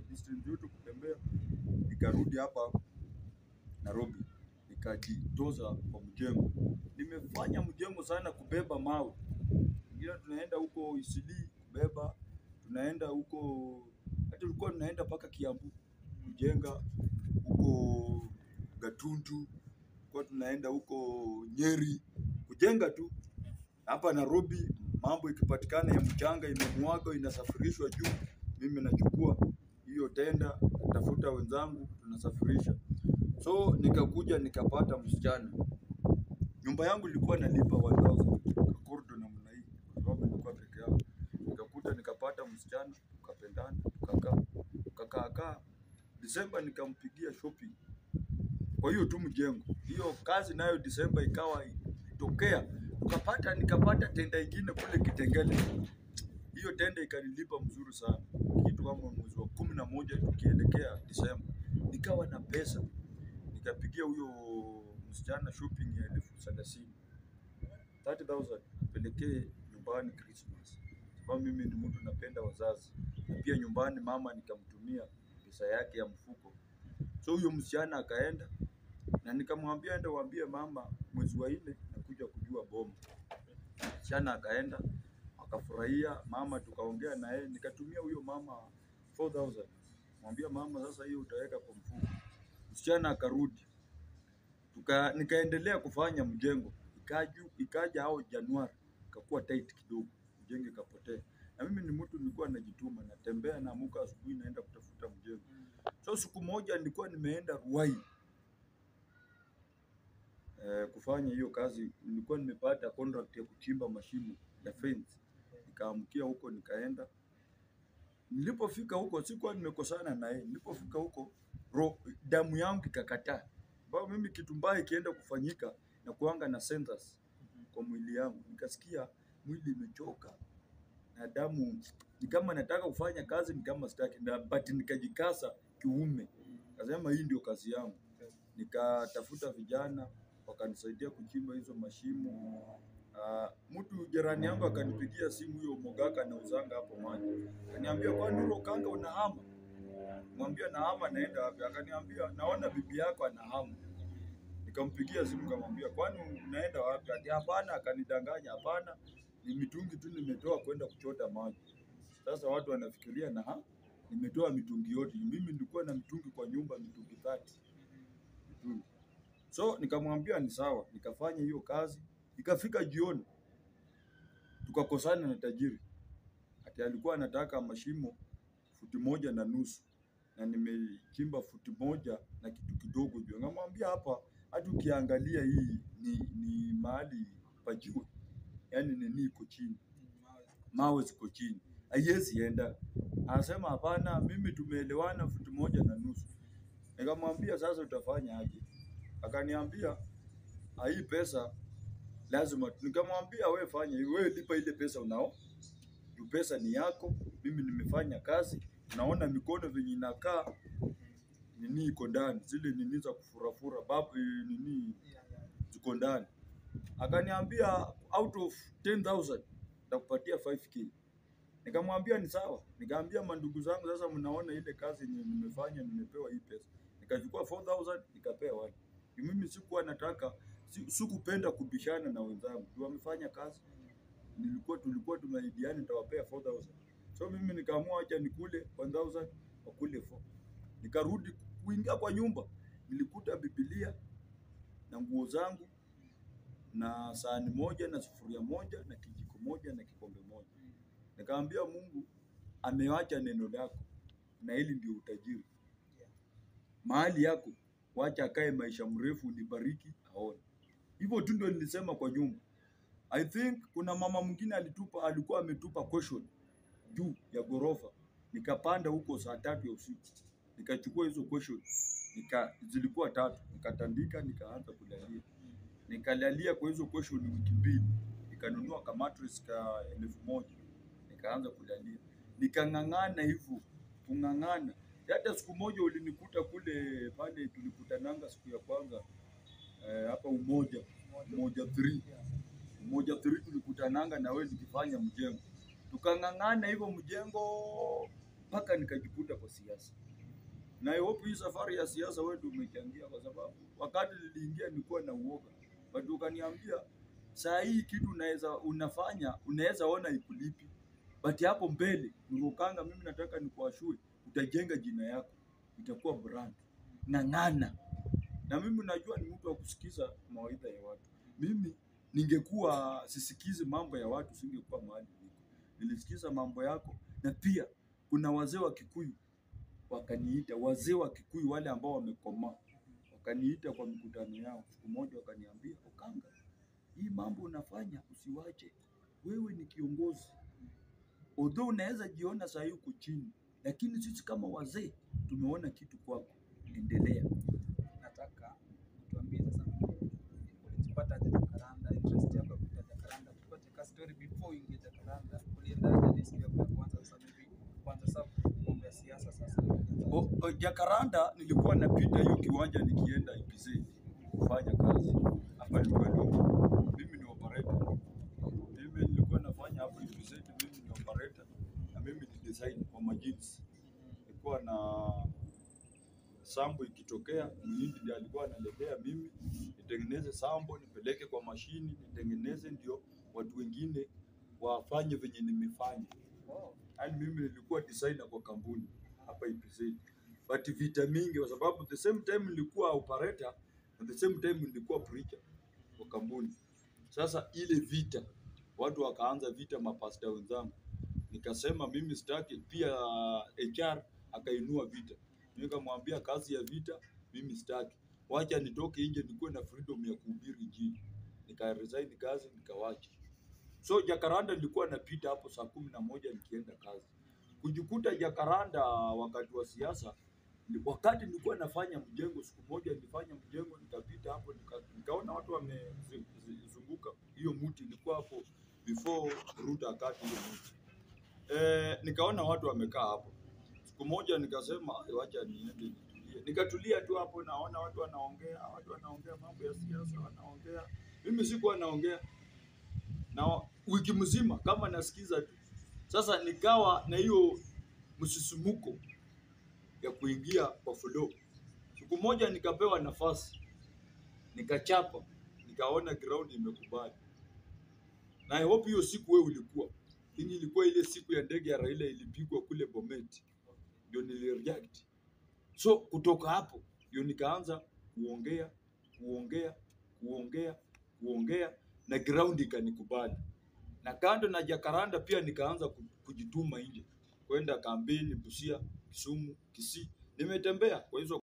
distance yote kutembea, nikarudi hapa Nairobi, nikajitoza kwa mjengo. Nimefanya mjengo sana, kubeba mawe ingine, tunaenda huko Isili kubeba, tunaenda huko hata tulikuwa tunaenda mpaka Kiambu kujenga huko Gatundu, kwa tunaenda huko Nyeri kujenga tu. Hapa Nairobi mambo ikipatikana ya mchanga imemwaga inasafirishwa juu, mimi nachukua hiyo tenda, tafuta wenzangu, tunasafirisha. So nikakuja nikapata msichana, nyumba yangu ilikuwa nalipa 1000 kordo namna hii, kwa sababu nilikuwa peke yangu. Nikakuja nikapata msichana, tukapendana, tukakaa tukakaa kaa. Disemba nikampigia shopping kwa hiyo tu mjengo. Hiyo kazi nayo Disemba ikawa itokea, tukapata nikapata tenda ingine kule Kitengele. Hiyo tenda ikanilipa mzuri sana, kitu kama mwezi wa kumi na moja tukielekea Disemba, nikawa na pesa, nikapigia huyo msichana shopping ya elfu thelathini 30,000 apelekee nyumbani Christmas, sababu mimi ni mtu napenda wazazi, na pia nyumbani mama nikamtumia pesa yake ya mfuko. So huyo msichana akaenda na nikamwambia enda waambie mama mwezi wa nne nakuja kujua boma. Msichana akaenda akafurahia, mama tukaongea na yeye, nikatumia huyo mama 4000 mwambia mama, sasa hiyo utaweka kwa mfuko. Msichana akarudi, tuka nikaendelea kufanya mjengo, ikaju ikaja hao Januari ikakuwa tight kidogo, mjengo ikapotea. Na mimi ni mtu nilikuwa najituma, natembea naamuka asubuhi naenda kutafuta mjengo. So siku moja nilikuwa nimeenda Ruai eh, kufanya hiyo kazi. Nilikuwa nimepata contract ya kuchimba mashimo ya fence, nikaamkia huko nikaenda. Nilipofika huko sikuwa nimekosana na yeye. Nilipofika huko ro, damu yangu ikakataa, sababu mimi kitu mbaya ikienda kufanyika na kuanga na centers kwa mwili yangu, nikasikia mwili imechoka na damu ni kama nataka kufanya kazi ni kama sitaki, na but nikajikasa kiume, kasema hii ndio kazi yangu. Nikatafuta vijana wakanisaidia kuchimba hizo mashimo. Uh, mtu jirani yangu akanipigia simu, huyo Mogaka na uzanga hapo maji, akaniambia kwani Nuro kanga unahama? Mwambia nahama, naenda wapi? Akaniambia naona bibi yako anahama. Nikampigia simu nikamwambia kwani unaenda wapi? Ati hapana, akanidanganya, hapana, ni mitungi tu nimetoa kwenda kuchota maji. Sasa watu wanafikiria na ha, nimetoa mitungi yote. Mimi nilikuwa na mitungi kwa nyumba, mitungi 30 mitungi. So nikamwambia ni sawa, nikafanya hiyo kazi. Ikafika jioni, tukakosana na tajiri, ati alikuwa anataka mashimo futi moja na nusu na nimechimba futi moja na kitu kidogo juu. Ngamwambia hapa, hata ukiangalia hii ni, ni mahali pa juu, yaani nini iko chini, mawe ziko chini, haiwezi enda. Anasema hapana, mimi tumeelewana futi moja na nusu. Nikamwambia sasa utafanya aje? Akaniambia "Ah, hii pesa lazima. Nikamwambia we fanya hivi, we lipa ile pesa unao juu pesa ni yako, mimi nimefanya kazi, naona mikono venye inakaa nini iko ndani, zile nini za kufurafura babu eh, nini ziko ndani. Akaniambia out of 10000 nitakupatia 5k. Nikamwambia ni sawa. Nikaambia mandugu zangu, sasa mnaona ile kazi yenye nimefanya, nimepewa hii pesa. Nikachukua 4000 nikapea wale. Juu Mimi sikuwa nataka, si- sikupenda kubishana na wenzangu. Juu wamefanya kazi, nilikuwa tulikuwa tumeahidiana nitawapea 4000. So mimi nikaamua acha nikule 1000 wakule 4. Nikarudi kuingia kwa nyumba, nilikuta Biblia na nguo zangu na sahani moja na sufuria moja na kijiko moja na kikombe moja. Nikaambia Mungu amewacha neno lako na hili ndio utajiri. Mahali yako wacha akae maisha mrefu, unibariki aone. Hivyo tu ndio nilisema kwa nyumba. I think kuna mama mwingine alitupa, alikuwa ametupa question juu ya ghorofa. Nikapanda huko saa tatu ya usiku, nikachukua hizo question nika, zilikuwa tatu, nikatandika, nikaanza kulalia, nikalalia kwa hizo question wiki mbili, nikanunua ka mattress ka elfu moja nikaanza kulalia, nikang'ang'ana hivyo kung'ang'ana. Hata siku moja ulinikuta kule pale tulikutananga siku ya kwanza eh, hapa Umoja Umoja 3 Umoja 3 tulikutananga na wewe nikifanya mjengo, tukang'ang'ana hivyo mjengo mpaka nikajikuta kwa siasa. Na I hope hii safari ya siasa wewe ndio umechangia, kwa sababu wakati niliingia nilikuwa na uoga, but ukaniambia saa hii kitu unaweza unafanya unaweza ona ikulipi, but hapo mbele Nurukanga, mimi nataka nikuashue, utajenga jina yako, itakuwa brand. Ng'ang'ana na mimi najua ni mtu wa kusikiza mawaidha ya watu. Mimi ningekuwa sisikizi mambo ya watu, singekuwa mahali niko. Nilisikiza mambo yako, na pia kuna wazee wa Kikuyu wakaniita, wazee wa Kikuyu wale ambao wamekomaa wakaniita kwa mikutano yao. Siku moja wakaniambia, Okanga, hii mambo unafanya usiwache, wewe ni kiongozi, although unaweza jiona saa hii uko chini, lakini sisi kama wazee tumeona kitu kwako, endelea. nataka tuambie sasa ulijipata aje Jacaranda, interest yako ya kuja Jacaranda, tupate ka story before uingie Jacaranda, uliendaje hadi siku yako ya kwanza sasa maybe kwanza sasa mambo ya siasa sasa O, o, Jakaranda nilikuwa napita hiyo kiwanja nikienda IPZ kufanya kazi hapa nilikuwa ni mimi ni operator. Mimi nilikuwa nafanya hapo IPZ, mimi ni operator na mimi ni design kwa majins. Nilikuwa na sambo ikitokea, mhindi ndiye alikuwa analetea mimi nitengeneze sambo nipeleke kwa mashini nitengeneze, ndio watu wengine wafanye venye nimefanya. oh, Yaani mimi nilikuwa designer kwa kampuni hapa IPZ. But vita mingi kwa sababu the same time nilikuwa operator at the same time nilikuwa preacher kwa kampuni. Sasa ile vita watu wakaanza vita, mapasta wenzangu, nikasema mimi sitaki. Pia HR akainua vita, mimi nikamwambia kazi ya vita mimi sitaki, wacha nitoke nje nikuwe na freedom ya kuhubiri injili. Nika resign kazi nikawacha. So Jakaranda nilikuwa napita hapo saa kumi na moja nikienda kazi. Kujikuta Jakaranda wakati wa siasa, ni- wakati nilikuwa nafanya mjengo, siku moja nilifanya mjengo, nikapita hapo nika, nikaona watu wamezunguka hiyo mti, ilikuwa hapo before Ruto akati hiyo mti eh, nikaona watu wamekaa hapo. Siku moja nikasema "Ai, wacha niende nitulie. Nikatulia tu hapo, naona watu wanaongea, watu wanaongea mambo ya siasa, wanaongea. Mimi sikuwa naongea na wiki mzima kama nasikiza tu. Sasa nikawa na hiyo msisimuko ya kuingia kwa flow. Siku moja nikapewa nafasi, nikachapa, nikaona ground imekubali, na I hope hiyo siku wewe ulikuwa hii ilikuwa ile siku ya ndege ya Raila ilipigwa kule Bomet, ndio nilireact. So kutoka hapo ndio nikaanza kuongea kuongea kuongea kuongea na ground ikanikubali, na kando na Jakaranda pia nikaanza ku- kujituma nje kwenda kampeni Busia, Kisumu, Kisii. Nimetembea kwa hizo